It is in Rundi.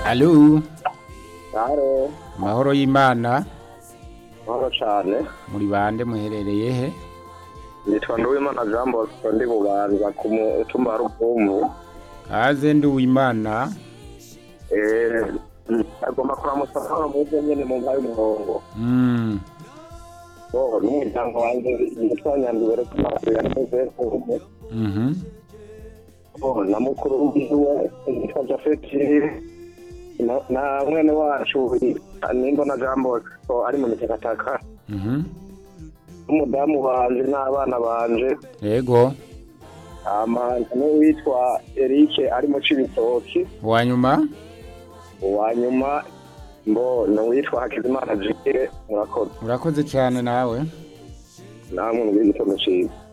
Alo, Haro, mahoro y'Imana, mahoro cane. muri bande muherereye he? Nitwa Nduwimana Jean Bosco ndi Bubanza ku mutumba wa Ruvumvu. Kaze ndi uwimana, Eh, agomba kuramutsa Pawulo mwebwe nyene mu mpaye umurongo. mm, Bo, n'umuryango wanje nitwa Nyandubere Kumasiga n'umeze kumwe. mhm, Bo, na mukuru wiwe nitwa Japhet na, na mwene wacu Nimbona Jean Bosco ari mu mitakataka. mhm, N'umudamu wanje n'abana banje. yego, Ama n'uwitwa Eric ari mu Cibitoki. wanyuma, uwanyuma mbo n'uwitwa Hakizimana Jire murakoze urakoze cyane nawe. namwe mu gitondo ciza